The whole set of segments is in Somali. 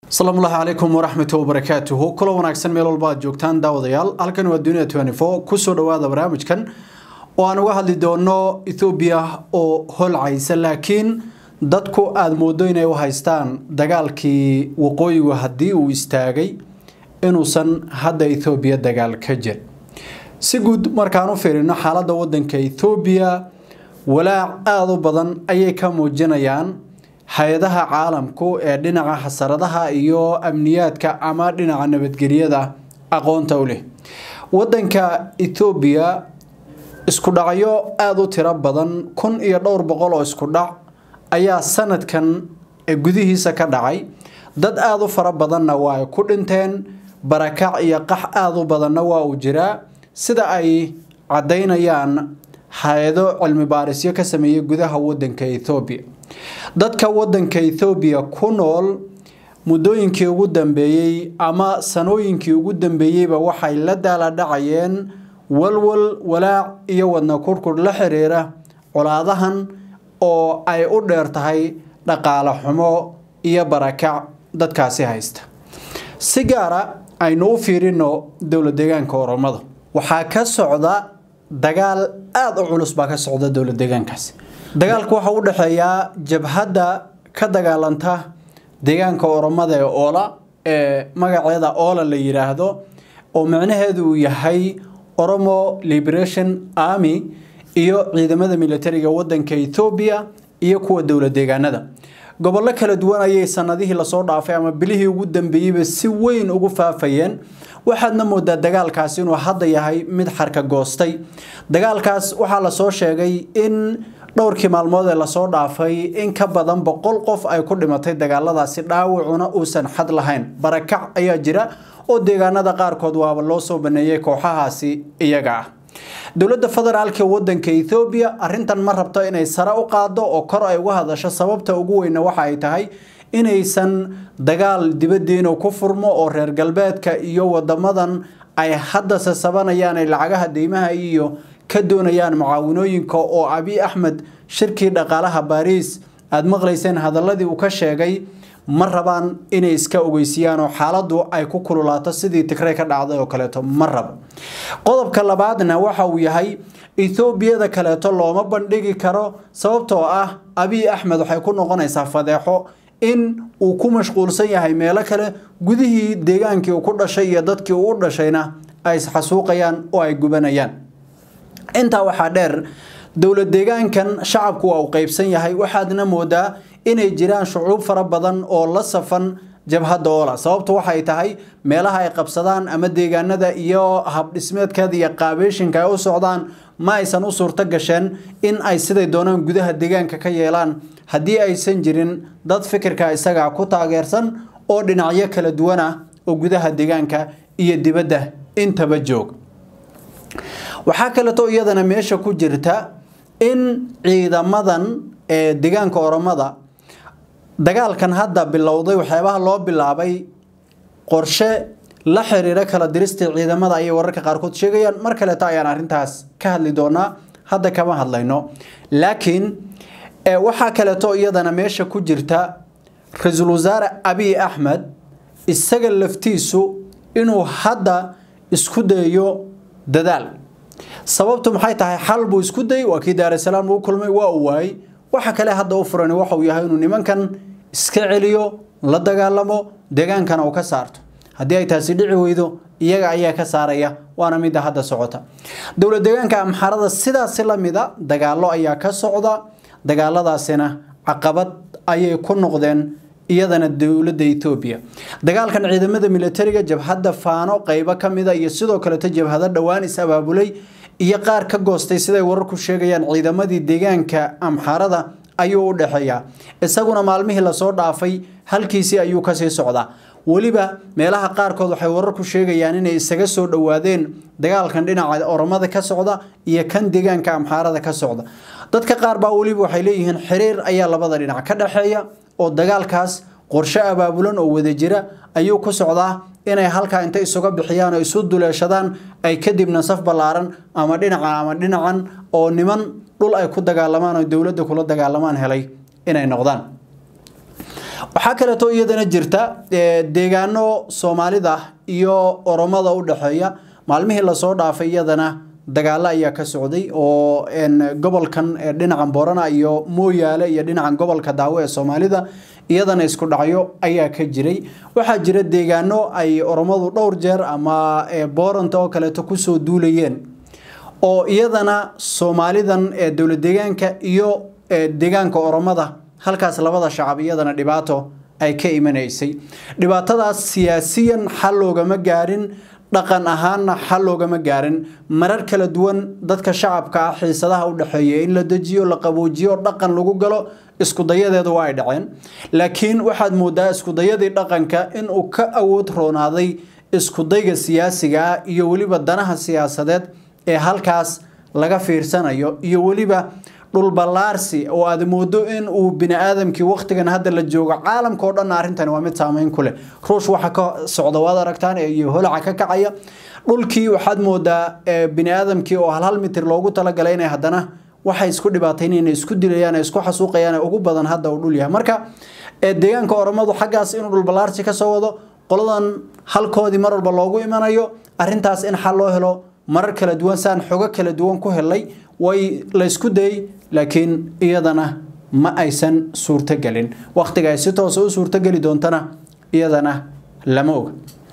asalaamu llahi calaykum waraxmatu wabarakaatuhu kula wanaagsan meel walba aad joogtaan daawadayaal halkan waa dunia twenty four kusoo dhawaada barnaamijkan oo aan uga hadli doono ethoobiya oo holcaysa laakiin dadku aada moodo inay u haystaan dagaalkii waqooyigu haddii uu istaagay inuusan hadda ethoobiya dagaal ka jir si guud markaan u fiirino xaaladda wadanka ethoobiya walaac aada u badan ayay ka muujinayaan hay-adaha caalamku ee dhinaca xasaradaha iyo amniyaadka ama dhinaca nabadgelyada aqoonta u leh wadanka ethoobiya isku dhacyo aada u tiro badan kun iyo dhowr boqol oo isku dhac ayaa sanadkan gudihiisa ka dhacay dad aada u fara badanna waa ay ku dhinteen barakac iyo qax aada u badanna waa uu jiraa sida ay caddaynayaan hay-ado cilmi baarisyo ka sameeyey gudaha wadanka ethoobiya dadka wadanka ethoobiya ku nool muddooyinkii ugu dambeeyey ama sanooyinkii ugu dambeeyeyba waxay la daaladhacayeen walwal walaac iyo wadna kurkur la xiriira colaadahan oo ay u dheer tahay dhaqaale xumo iyo barakac dadkaasi haysta si gaara aynu u fiirino dowla deegaanka oromada waxaa ka socda dagaal aada u culus baa ka socda dowla deegaankaasi dagaalku waxa u dhexeeyaa jabhadda ka dagaalanta deegaanka oromada ee oola ee magaceeda oola la yidhaahdo oo micnaheedu uu yahay oromo liberation army iyo ciidamada militariga wadanka ethoobiya iyo kuwa dowla deegaanada gobollo kala duwan ayay sanadihii lasoo dhaafay ama bilihii ugu dambeeyeyba si weyn ugu faafayeen waxaadna moodaa dagaalkaasi inuu hadda yahay mid xarka goostay dagaalkaas waxaa lasoo sheegay in dhowrkii maalmood ee lasoo dhaafay in ka badan boqol qof ay ku dhimatay dagaaladaasi dhaawacuna uusan xad lahayn barakac ayaa jira oo deegaanada qaarkood waaba loo soo baneeyey kooxahaasi iyaga ah dowladda federaalka wadanka ethoobiya arintan ma rabto inay sare u qaado oo kor ay uga hadasho sababta ugu weyna waxa ay tahay inaysan dagaal dibadiinu ku furmo oo reer galbeedka iyo wadamadan ay hadda sasabanayaan ay lacagaha deymaha iyo ka doonayaan mucaawinooyinka oo abi axmed shirkii dhaqaalaha baariis aada maqlayseen hadaladii uu ka sheegay ma rabaan inay iska ogeysiiyaan oo xaaladdu ay ku kululaato sidii tigrey ka dhacday oo kaleeto ma rabo qodobka labaadna waxa uu yahay ethoobiyada kaleeto looma bandhigi karo sababtoo ah abiy axmed waxay ku noqonaysaa fadeexo in uu ku mashquulsan yahay meelo kale gudihii deegaankii uu ku dhashay iyo dadkii uu u dhashayna ay isxasuuqayaan oo ay gubanayaan intaa waxaa dheer dowla deegaankan shacabku waa uu qeybsan yahay waxaadna moodaa inay jiraan shucuub fara badan oo la safan jabhadda oola sababtu waxay tahay meelaha ay qabsadaan ama deegaanada iyo habdhismeedkeeda iyo qaabeeshinka ay u socdaan ma aysan u suurto gasheen in ay siday doonaan gudaha deegaanka ka yeelaan haddii aysan jirin dad fikirka isagaa ku taageersan oo dhinacyo kala duwan ah oo gudaha deegaanka iyo dibadda intaba joog waxaa kaleeto iyadana meesha ku jirta in ciidamadan ee deegaanka oromada dagaalkan hadda bilowday waxyaabaha loo bilaabay qorshe la xiriira kala dirista ciidamada ayay wararka qaarkood sheegayaan mar kaleeto ayaan arrintaas ka hadli doonaa hadda kama hadlayno laakiin waxaa kaleeto iyadana meesha ku jirta ra-iisul wasaare abiy axmed isaga laftiisu inuu hadda isku dayo dadaal sababtu maxay tahay xal buu isku dayay waa kii daarasalaam uu kulmay waa uu waayey waxa kale hadda u furan waxauu yahay inuu nimankan iska celiyo la dagaalamo deegaankana uu ka saarto haddii ay taasi dhici weydo iyaga ayaa ka saaraya waana midda hadda socota dowla deegaanka amxarada sidaasi la mida dagaalo ayaa ka socda dagaaladaasina caqabad ayay ku noqdeen iyadana dowladda ethoobiya dagaalkan ciidamada militariga jabhadda faano qeybo ka mida iyo sidoo kaleto jabhado dhowaan is abaabulay iyo qaar ka goostay siday wararku sheegayaan ciidamadii deegaanka amxarada ayuu u dhexeeyaa isaguna maalmihii lasoo dhaafay halkiisii ayuu kasii socdaa weliba meelaha qaarkood waxay wararku sheegayaan inay isaga soo dhowaadeen dagaalkan dhinaca oromada ka socda iyo kan deegaanka amxaarada ka socda dadka qaar baa weliba waxay leeyihiin xiriir ayaa labada dhinac ka dhexeeya oo dagaalkaas qorshe abaabulan oo wada jira ayuu ku socdaa inay halkaa inta isuga bixiyaan oo isu duleeshadaan ay kadibna saf ballaaran ama dhinacan ama dhinacan oo niman dhul ay ku dagaalamaan oo dowladda kula dagaalamaan helay inay noqdaan waxaa kaleeto iyadana jirta deegaano soomaalida iyo oromada u dhexeeya maalmihii lasoo dhaafay iyadana dagaalo ayaa ka socday oo gobolkan dhinacan boorana iyo mooyaale iyo dhinacan gobolka daawo ee soomaalida iyadana isku dhacyo ayaa ka jiray waxaa jira deegaano ay oromadu dhowr jeer ama booranta oo kaleeto kusoo duulayeen oo iyadana soomaalidan ee dowlad deegaanka iyo deegaanka oromada halkaas labada shacab iyadana dhibaato ay ka imanaysay dhibaatadaas siyaasiyan xal loogama gaarin dhaqan ahaanna xal loogama gaarin marar kala duwan dadka shacabka ah xiisadaha u dhexeeya in la dejiyo la qaboojiyo dhaqan lagu galo iskudayadeedu waa ay dhaceen laakiin waxaad moodaa iskudayadii dhaqanka inuu ka awood roonaaday iskudayga siyaasiga ah iyo weliba danaha siyaasadeed ee halkaas laga fiirsanayo iyo weliba dhulballaarsi oo aad moodo in uu bini-aadamkii wakhtigan hadda la joogo caalamka oo dhanna arrintani waa mid saameyn ku leh ruush waxa ka socda waad aragtaan iyo holaca ka kacaya dhulkii waxaad moodaa bini-aadamkii oo hal hal mitir loogu talagalay inay haddana waxay isku dhibaataynayaan isku dilayaan isku xasuuqayaan ugu badan hadda uu dhul yahay marka deegaanka oromadu xaggaas inuu dhulballaarsi ka soo wado qoladan halkoodii mar walba loogu imanayo arrintaas in xal loo helo marar kala duwan saan xogo kala duwan ku helay way laysku dayay laakiin iyadana ma aysan suurtogelin wakhtiga ay si toosa u suurtogeli doontana iyadana lama oga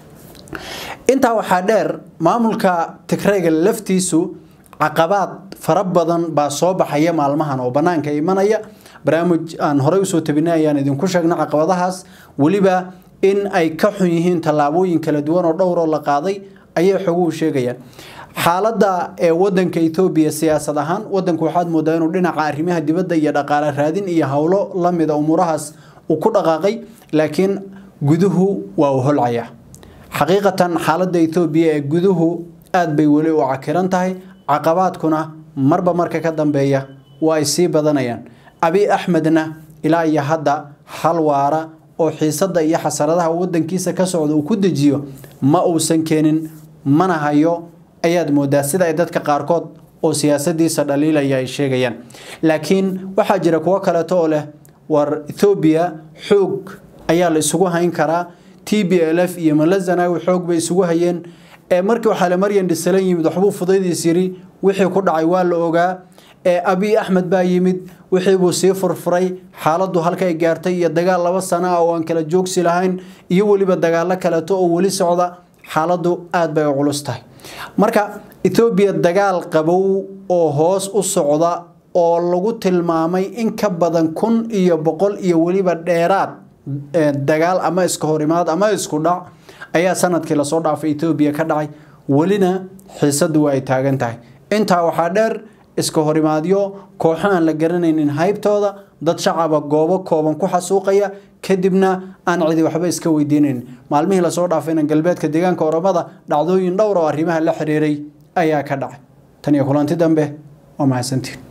intaa waxaa dheer maamulka tigrayga laftiisu caqabaad fara badan baa soo baxaya maalmahan oo banaanka imanaya barnaamij aan horey usoo tabinay ayaan idinku sheegnay caqabadahaas weliba in ay ka xun yihiin tallaabooyin kala duwan oo dhowroo la qaaday ayay xoguhu sheegayaan xaaladda ee wadanka Ethiopia siyaasad ahaan wadanku waxaad moodaa inuu dhinaca arrimaha dibadda iyo dhaqaale raadin iyo hawlo la mid ah umurahaas uu ku dhaqaaqay laakiin guduhu waa u holcaya xaqiiqatan xaaladda Ethiopia ee guduhu aad bay weli u cakiran tahay caqabaadkuna marba marka ka dambeeya waa ay sii badanayaan abi axmedna ilaa iyo hadda hal waara oo xiisadda iyo xasaradaha wadankiisa ka socda uu ku dejiyo ma uusan keenin mana hayo ayaad moodaa sida ay dadka qaarkood oo siyaasadiisa dhaliilaya ay sheegayaan laakiin waxaa jira kuwo kaleeto oo leh war Ethiopia xoog ayaa la isugu hayn karaa TPLF iyo Malazanawi xoog bay isugu hayeen ee markii waxa la maryan dhisalan yimid waxbuu fudaydis yiri wixii ku dhacay waa la ogaa ee Abiy Ahmed baa yimid wixii buu sii furfuray xaaladdu halka ay gaartay iyo dagaal laba sano ah oo aan kala joogsi lahayn iyo weliba dagaalo kaleeto oo weli socda xaaladdu aad bay u culus tahay marka Ethiopia dagaal qabow oo hoos u socda oo lagu tilmaamay in ka badan kun iyo boqol iyo weliba dheeraad dagaal ama iska horimaad ama isku dhac ayaa sanadkii lasoo dhaafay Ethiopia ka dhacay welina xiisadu ay taagan tahay intaa waxaa dheer iska horimaadyo kooxo aan la garanaynin haybtooda dad shacaba goobo kooban ku xasuuqaya kadibna aan cidi waxba iska weydiinayn maalmihii lasoo dhaafayna galbeedka deegaanka oromada dhacdooyin dhowr oo arrimaha la xiriiray ayaa ka dhacay tan iyo kulanti dambe waa mahadsantiin